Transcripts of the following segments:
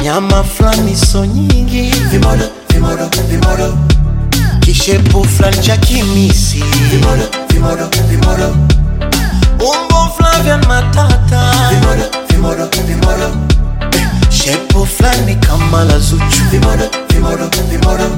nyama fulani so nyingi vimodo vimodo vimodo kishepu fulani cha kimisi vimodo vimodo vimodo umbo Flavian Matata vimodo vimodo vimodo shepu fulani kama la Zuchu vimodo vimodo vimodo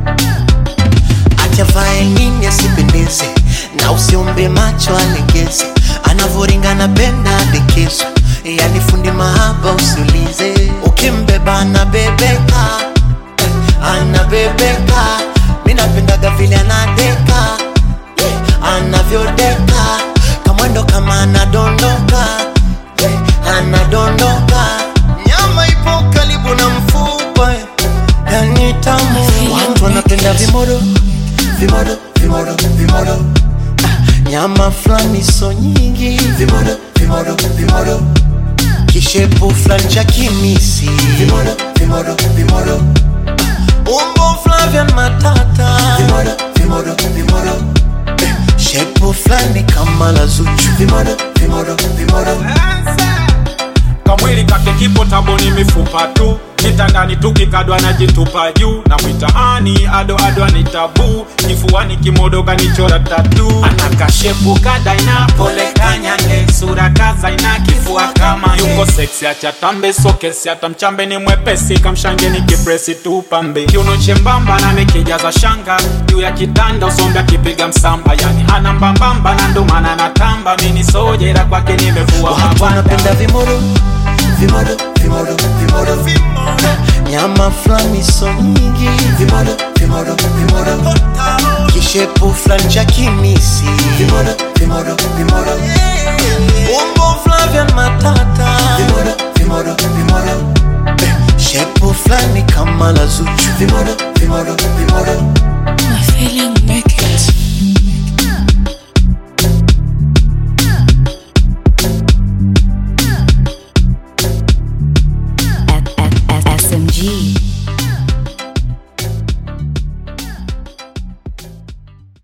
achavae nini asipendeze na usiombe macho alegeze anavoringana benda adekezwe yani fundi mahaba usiulize ukimbeba anabebeka anabebeka mi napendaga vile anadeka yeah, anavyodeka kamwendo kama anadondoka yeah, anadondoka nyama ipo karibu na mfupa yani tamu watu wanapenda vimodo vimodo vimodo vimodo Ah, nyama fulani so nyingi vimodo vimodo vimodo kishepu fulani cha kimisi vimodo vimodo vimodo umbo Flavian Matata vimodo vimodo vimodo shepu fulani kama la Zuchu vimodo vimodo vimodo kamwili kake kipo taboni mifupa tu kitandani tukikadwa na jitupa juu na mwitaani ado ado ni tabu kifuani kimodo kanichora tatu anakashepu kadaina pole kanyange sura kazaina kifua kama yuko seksi achatambe sokesi hata mchambe ni mwepesi kamshange ni kipresi tu pambe kiuno chembamba na mekijaza shanga juu ya kitanda usombe akipiga msamba yani ana mbambamba na ndomana natamba mini sojera kwake nimevua watu mabanda wanapenda vimodo vimodo vimodo vimodo nyama fulani so nyingi vimodo vimodo vimodo kishepu fulani cha kimisi vimodo vimodo vimodo umbo Flavian Matata vimodo vimodo vimodo shepu fulani kama la Zuchu vimodo vimodo vimodo My feeling